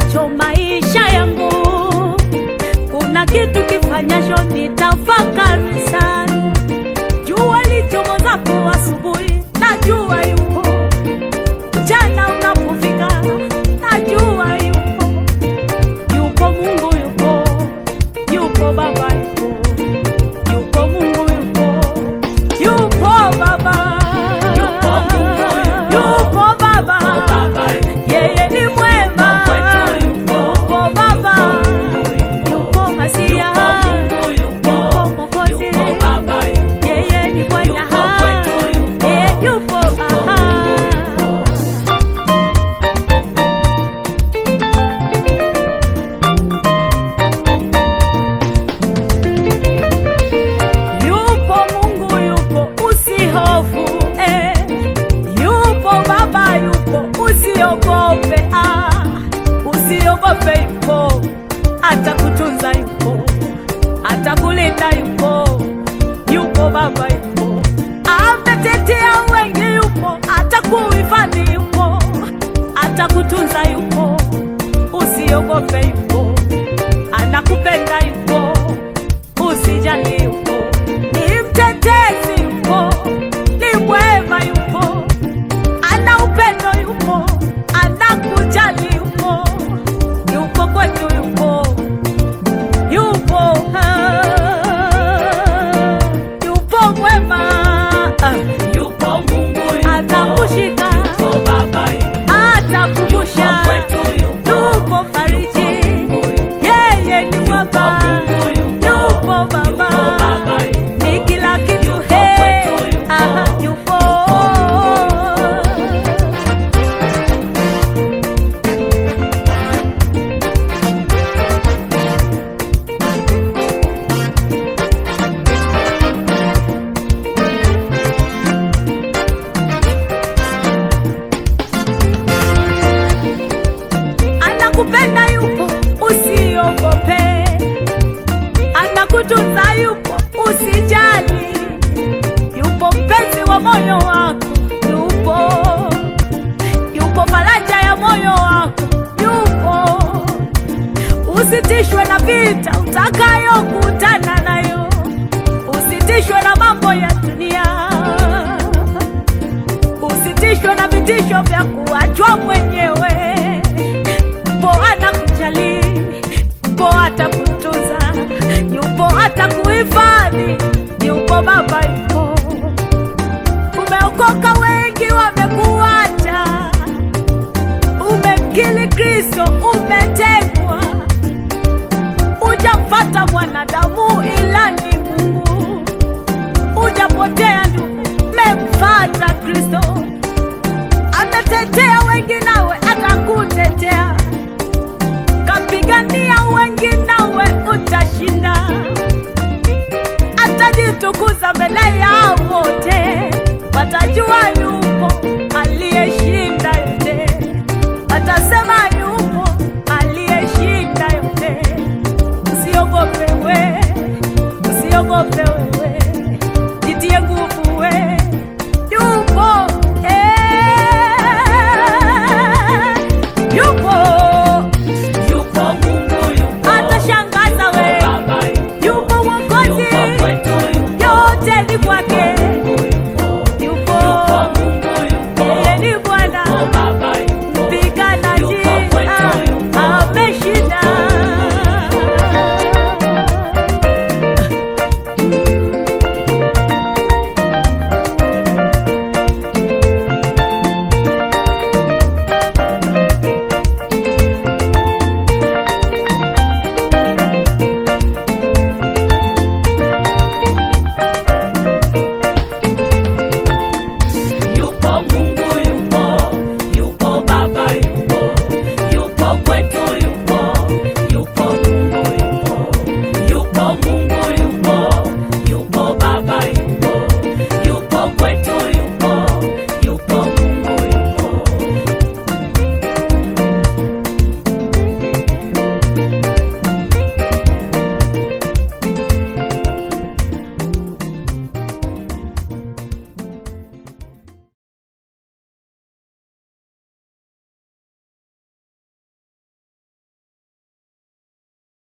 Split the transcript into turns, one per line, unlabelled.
kifanyacho maisha yangu, kuna kitu kifanyacho nitafakari sana. Jua lichomozapo asubuhi, najua yupo. Mchana unapofika, najua yupo. Yupo Mungu, yupo, yupo Baba, yupo, yupo Mungu, yupo, yupo Baba,
Yupo Mungu, yupo.
yupo Baba,
Baba,
yeye ni mwema, yupo Baba, yupo Masia, yupo Mwokozi, yeye ni Bwana,
Yupo kwetu, yupo.
yeye yupo aha. Yupo Mungu yupo, usihofu eh. Yupo Baba yupo, usiogope ah. Usiogope yupo, atakutunza yupo, atakulinda yupo. Yupo Baba yupo, ametetea wengi yupo, atakuhifadhi yupo, atakutunza yupo. Usiogope yupo, anakupenda yupo usijali yupo, ni mtetezi yupo, ni mwema yupo, ana upendo yupo, anakujali yupo, yupo kwetu yupo, yupo ah, yupo mwema ah,
Yupo Mungu, yupo.
atakushika
Yupo Baba,
atakumbusha
Yupo kwetu, yupo.
yupo fariji yeye ni baba
Mungu, yupo.
yupo baba
Baba,
ni kila kitu
Yupo
he
kwetu, yupo.
aha yupo anakupenda yupo usiogope anakutunza yupo usijali yupo mpenzi wa moyo wako yupo yupo faraja ya moyo wako yupo usitishwe na vita utakayokutana nayo usitishwe na mambo ya dunia usitishwe na vitisho vya kuachwa mwenyewe yupo atakujali, yupo atakutunza, yupo atakuhifadhi, yupo Baba, yupo. Umeokoka, wengi wamekuacha, umemkili Kristo, umetekwa, ujamfata mwanadamu ila ni Mungu, ujapotea ndugu, memfata Kristo,